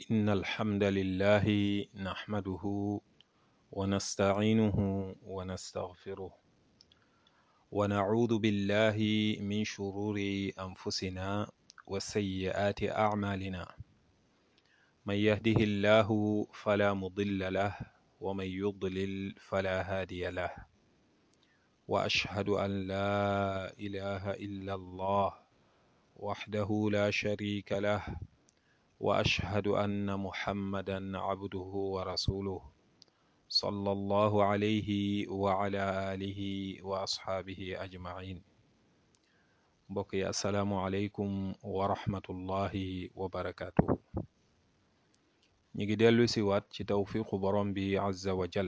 إن الحمد لله نحمده ونستعينه ونستغفره ونعوذ بالله من شرور أنفسنا وسيئات أعمالنا من يهده الله فلا مضل له ومن يضلل فلا هادي له وأشهد أن لا إله إلا الله وحده لا شريك له واشهد ان محمدا عبده ورسوله صلى الله عليه وعلى اله واصحابه اجمعين mbokk yi asalaamualeykum wa rahmatullahi wa barakatuhu ñi ngi dellu si waat ci tawfiqu borom bi azza wa jal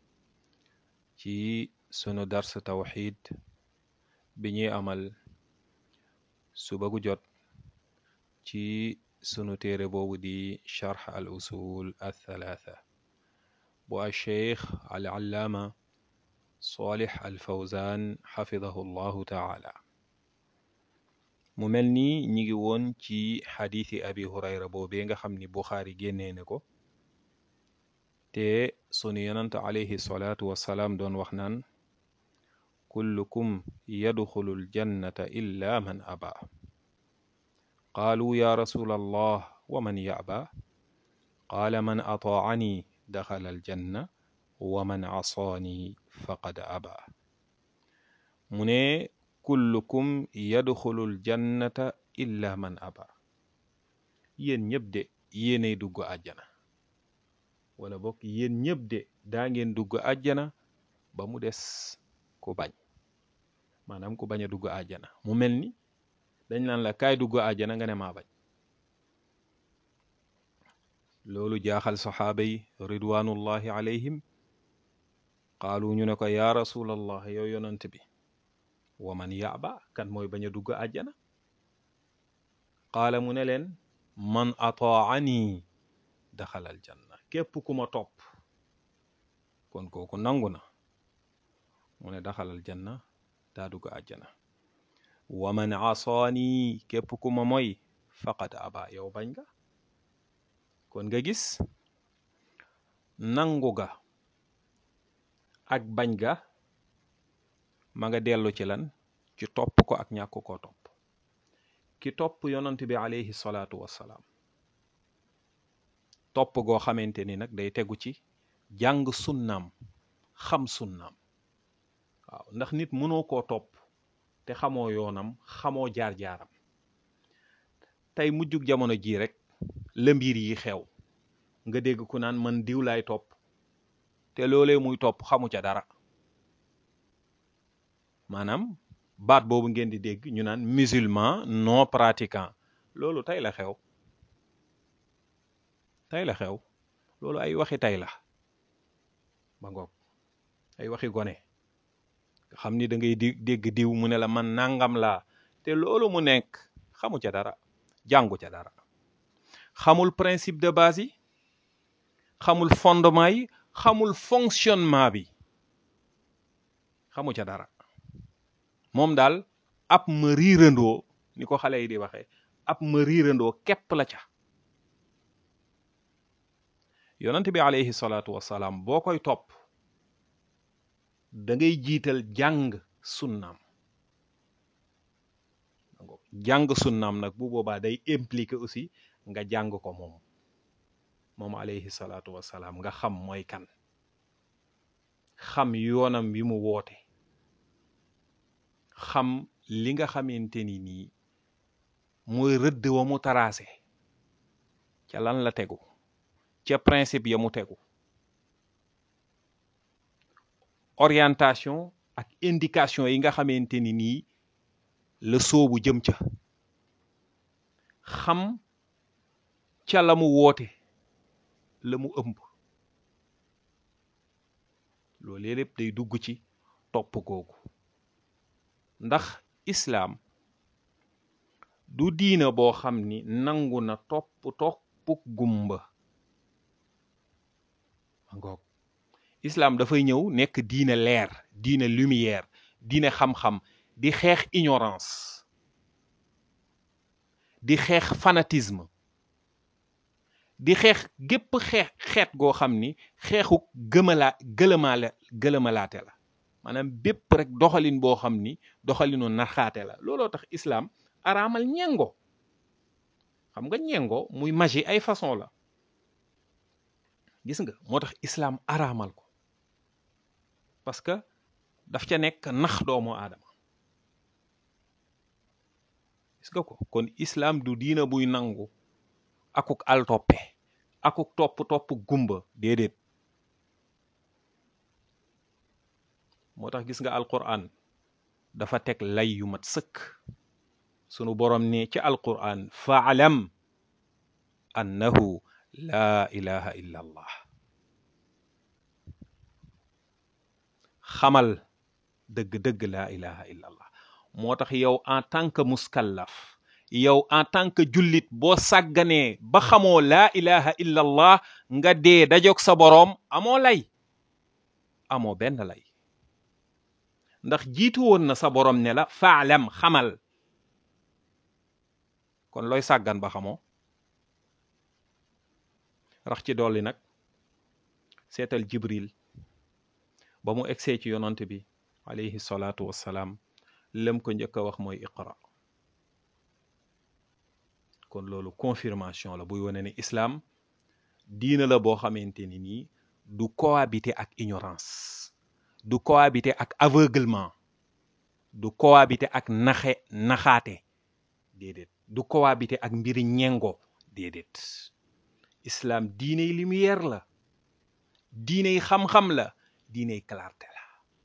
ci sunu dars tawxid bi ñuy amal suba gu jot ci sunu téere boobu di charx al usul althalatha bu alcheikh al allaama solix al fawzan xafidahu llahu taala mu mel ni ñi ngi woon ci xadiisi abi hurayra boobee nga xam ni buxaari génnee na ko te sunu yonant alayhi salaatu wassalaam doon wax naan kullukum yadxulu aljannata illa man aba qaalu ya rasul allah wa man yaba qaala man ataacani daxala aljanna wa man asaani faqad aba mu ne kullukum yadxulu aljannata illa man aba yéen ñëpp de yéenay dugg àjjana wala bokk yéen ñëpp de daa ngeen dugg àjjana ba mu des ku bañ maanaam ku bañ a dugg àjjana mu mel ni dañ naan la kaay dugg àjjana nga ne maa bañ loolu jaaxal saxaaba yi ridwanullahi alayhim qaalu ñu ne ko yaa rasulallah yow yonant bi wa man yaaba kan mooy bañ a dugg àjjana qaala mu ne leen man ataani daxala aljanna képp ku ma topp kon kooku nangu na mu ne daxal aljanna daa dugg àjjana wa man asaani képp ku ma mooy faqad aba yow bañ nga kon nga gis nangu ga ak bañ ga ma nga dellu ci lan ci topp ko ak ñàkk koo topp ki topp yonant bi alayhi salaatu wassalaam topp goo xamante ni nag day tegu ci jàng sunnaam xam sunnaam waaw ndax nit mënoo koo topp te xamoo yoonam xamoo jaar-jaaram tey mujjug jamono jii rek la mbir yi xew nga dégg ku naan man diw laay topp te loolee muy topp xamu ca dara maanaam baat boobu ngeen di dégg ñu naan musulman non pratiquant loolu tey la xew tey la xew loolu ay waxi tey la ba ngoog ay waxi gone nga xam ni da ngay di dégg diw mu ne la man nangam laa te loolu mu nekk xamu ca dara jàngu ca dara xamul principe de base yi xamul fondement yi xamul fonctionnement bi xamu ca dara moom daal ab ma riirandoo ni ko xale yi di waxee ab ma riirandoo képp la ca yonent bi alayhi salaatu wassalaam boo koy topp da ngay jiital jàng sunnaam jàng sunnaam nag bu boobaa day impliqué aussi nga jàng ko moom moom alayhi salaatu wassalaam nga xam mooy kan xam yoonam bi mu woote xam li nga xamante ni nii mooy rëdd wa mu taraase ca lan la tegu ca principe ya mu tegu orientation ak indication yi nga xamante ni nii la soobu jëm ca xam ca la mu woote la mu ëmb loolu lépp day dugg ci topp googu ndax islaam du diina boo xam ni nangu na topp toppuk gumba ngoog islaam dafay ñëw nekk diine leer diine lumière diine xam-xam di xeex ignorance di xeex fanatisme di xeex gépp xeex xeet goo xam ni xeexu gëmalaa gëlëmaale gëlëmalaate la maanaam bépp rek doxalin boo xam ni doxalinu narxaate la looloo tax islaam araamal ñengo xam nga ñengo muy magie ay façon la gis nga moo tax islaam araamal ko parce que daf ca nekk nax doomu aadama gis nga ko kon islaam du diina buy nangu akuk al toppe akuk topp topp gumba déedéet moo tax gis nga alquran dafa teg lay yu mat sëkk sunu borom ne ci alquran faalam annahu laa ilaha illa allah xamal dëgg-dëgg laa ilaha illa allah moo tax yow en tant que muskallaf yow en tant que jullit boo sàgganee ba xamoo laa ilaha illa allah nga dee dajog sa boroom amoo lay amoo benn lay ndax jiitu woon na sa boroom ne la faalam xamal kon looy sàggan ba xamoo rax ci dolli nag seetal jibril ba mu egsee ci yonant bi alayhi salaatu wassalaam lëm ko njëkk a wax mooy iqra kon loolu confirmation la buy wane ne islaam diina la boo xamante ni nii du cohabiter ak ignorance du cohabiter ak aveuglement du cohabiter ak naxe naxaate déedéet du cohabiter ak mbiri ñengo déedéet islaam diiney lumière la diiney xam-xam la diiney clarté la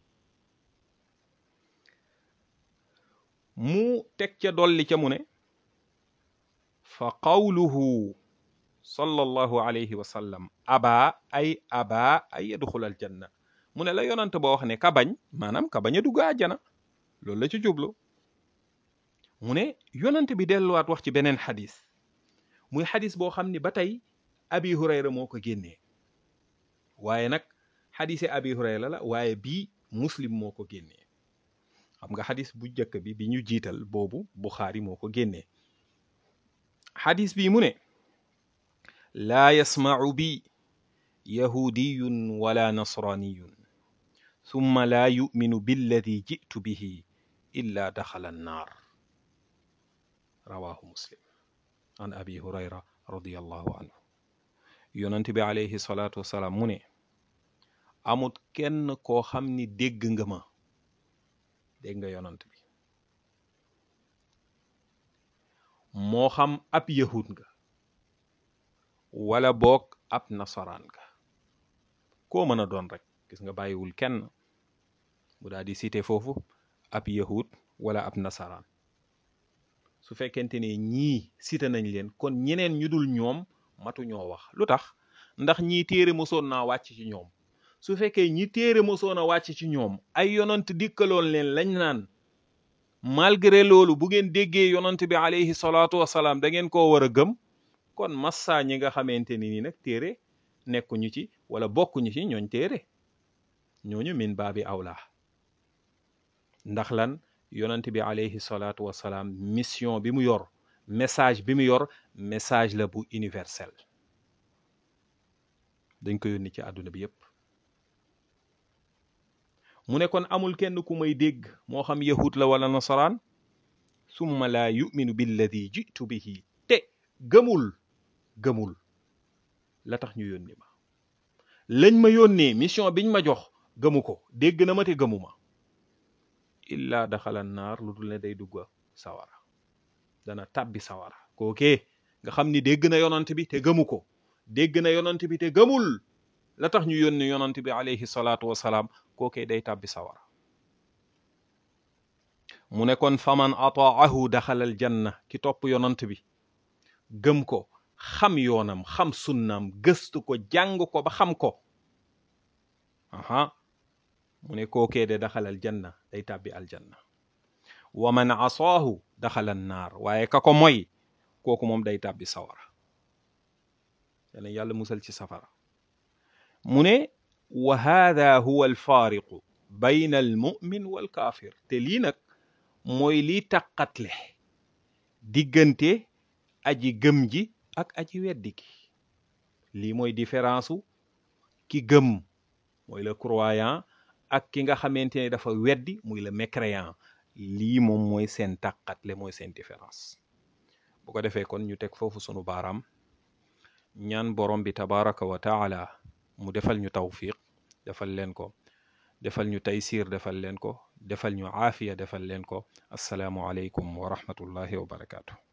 mu teg ca dolli ca mu ne fa qawluhu sallallahu alayhi wa sallam aba ay aba ay yadxul al janna mu ne la yonante ba wax ne ka bañ maanaam ka bañ a dugg àjjana loolu la ci jublu mu ne yonante bi delluwaat wax ci beneen xadis muy xadis boo xam ni ba tey abi hurayra moo ko génnee waaye nag xadise abi hurayra la waaye bii muslim moo ko génnee xam nga xadis bu njëkk bi bi ñu jiital boobu buxaari moo ko génnee xadis bi mu ne laa yasmacu bi yahudiyun wala nasraniyun summa laa yuminu billadi jitu bihi illa daxala annaar rawahu muslim an abi hurayra radiallahu anhu yonent bi alayhi salaatu wasalaam mu ne amut kenn koo xam ni dégg nga ma dégg nga yonant bi moo xam ab yahud nga wala boog ab nasaraan nga koo mën a doon rek gis nga bàyyiwul kenn mu daal di cité foofu ab yahud wala ab nasaraan su fekkente ne ñii cité nañ leen kon ñeneen ñu dul ñoom matu ñoo wax lu tax ndax ñii téere mosoon naa wàcc ci ñoom su fekkee ñi téere mosoon a wàcc ci ñoom ay yonant dikkaloon leen lañ naan malgré loolu bu ngeen déggee yonant bi alayhi salaatu wasalaam da ngeen koo war a gëm kon massa ñi nga xamante ni ni nag téere nekkuñu ci wala bokkuñu ci ñooñ téere ñooñu min baabi awla ndax lan yonant bi alayhi salaatu wasalaam mission bi mu yor message bi mu yor message la bu universel dañ ko yónni ci àdduna bi yépp mu ne kon amul kenn ku may dégg moo xam yahud la wala nasaraan summa laa yuminu billadi jitu bihi te gëmul gëmul la tax ñu yónni ma lañ ma yónnee mission biñ ma jox gëmu ko dégg na ma te gëmu ma illa daxala naar lu dul ne day dugg sawara dana tàbbi sawara kookee nga xam ni dégg na yonant bi te gëmu ko dégg na yonant bi te gëmul la tax ñu yónni yonant bi alayhi salaatu wasalaam kookee day tàbbi sawara mu ne kon faman ataahu daxalal janna ki topp yonant bi gëm ko xam yoonam xam sunnaam gëstu ko jàng ko ba xam ko aha mu ne kookee de daxalal janna day tàbbi aljanna wa man asaahu daxalal naar waaye ka ko moy kooku moom day tàbbi sawara yàlla yàlla musal ci safara mu ne wa hada huwa alfaariqu bayna almumin walkaafir te lii nag mooy liy taqatle diggante aji gëm ji ak aji weddi gi lii mooy différence u ki gëm mooy le croyant ak ki nga xamante ne dafa weddi muy le mécréant lii moom mooy seen tàqatle mooy seen différence bu ko defee kon ñu teg foofu sunu baaraam ñaan borom bi tabaraka wa taala mu defal ñu tawfiq defal leen ko defal ñu taysir defal leen ko defal ñu aafiya defal leen ko assalaamu aleykum wa rahmatullahi wa barakaatu